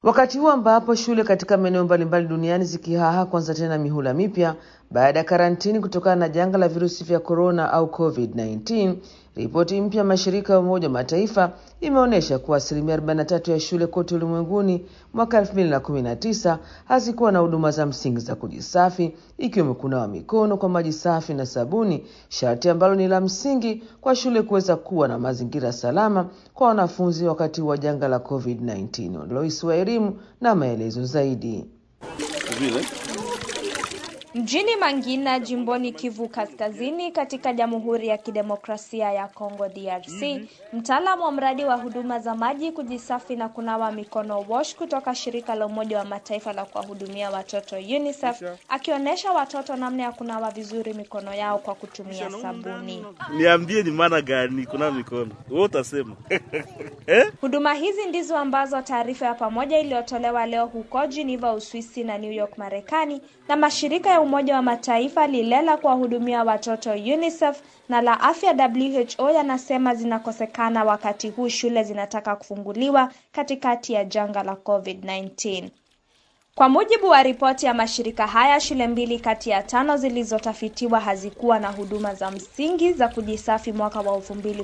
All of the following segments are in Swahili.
Wakati huu ambapo shule katika maeneo mbalimbali duniani zikihaha kuanza tena mihula mipya baada ya karantini kutokana na janga la virusi vya korona au COVID-19, ripoti mpya ya mashirika ya Umoja wa Mataifa imeonyesha kuwa asilimia 43 ya shule kote ulimwenguni mwaka 2019 hazikuwa na huduma za msingi za kujisafi, ikiwemo kunawa mikono kwa maji safi na sabuni, sharti ambalo ni la msingi kwa shule kuweza kuwa na mazingira salama kwa wanafunzi wakati wa janga la COVID-19. Lois wa elimu na maelezo zaidi. Mjini Mangina jimboni Kivu Kaskazini katika Jamhuri ya Kidemokrasia ya Kongo DRC, mtaalamu wa mradi wa huduma za maji kujisafi na kunawa mikono WASH kutoka shirika la Umoja wa Mataifa la kuwahudumia watoto UNICEF akionyesha watoto namna ya kunawa vizuri mikono yao kwa kutumia sabuni. Niambie ni maana gani kunawa mikono? Wewe utasema. eh? Huduma hizi ndizo ambazo taarifa ya pamoja iliyotolewa leo huko Geneva, Uswisi na New York, Marekani na mashirika ya Umoja wa Mataifa lile la kuwahudumia watoto UNICEF na la afya WHO yanasema zinakosekana wakati huu shule zinataka kufunguliwa katikati ya janga la COVID-19. Kwa mujibu wa ripoti ya mashirika haya, shule mbili kati ya tano zilizotafitiwa hazikuwa na huduma za msingi za kujisafi mwaka wa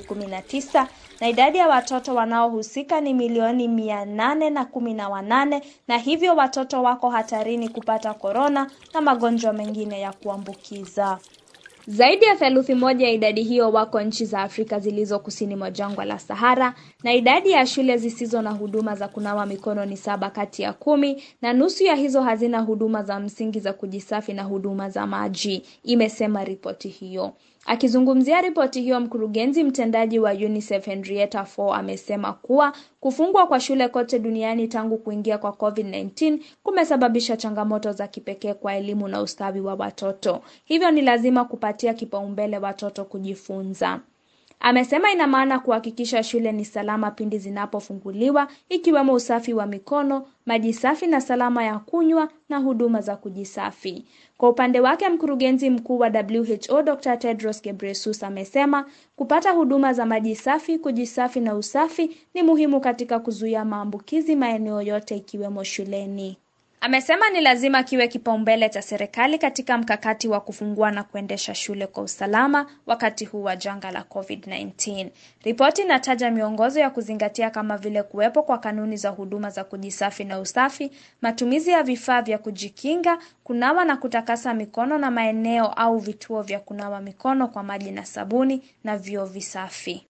2019 na idadi ya watoto wanaohusika ni milioni mia nane na kumi na wanane na hivyo watoto wako hatarini kupata korona na magonjwa mengine ya kuambukiza. Zaidi ya theluthi moja ya idadi hiyo wako nchi za Afrika zilizo kusini mwa jangwa la Sahara, na idadi ya shule zisizo na huduma za kunawa mikono ni saba kati ya kumi, na nusu ya hizo hazina huduma za msingi za kujisafi na huduma za maji, imesema ripoti hiyo. Akizungumzia ripoti hiyo, mkurugenzi mtendaji wa UNICEF Henrietta Fore amesema kuwa kufungwa kwa shule kote duniani tangu kuingia kwa COVID-19 kumesababisha changamoto za kipekee kwa elimu na ustawi wa watoto. Hivyo ni lazima kupatia kipaumbele watoto kujifunza. Amesema ina maana kuhakikisha shule ni salama pindi zinapofunguliwa, ikiwemo usafi wa mikono, maji safi na salama ya kunywa na huduma za kujisafi. Kwa upande wake, mkurugenzi mkuu wa WHO Dr. Tedros Ghebreyesus amesema kupata huduma za maji safi, kujisafi na usafi ni muhimu katika kuzuia maambukizi maeneo yote ikiwemo shuleni. Amesema ni lazima kiwe kipaumbele cha serikali katika mkakati wa kufungua na kuendesha shule kwa usalama wakati huu wa janga la COVID-19. Ripoti inataja miongozo ya kuzingatia kama vile kuwepo kwa kanuni za huduma za kujisafi na usafi, matumizi ya vifaa vya kujikinga, kunawa na kutakasa mikono na maeneo au vituo vya kunawa mikono kwa maji na sabuni na vyoo visafi.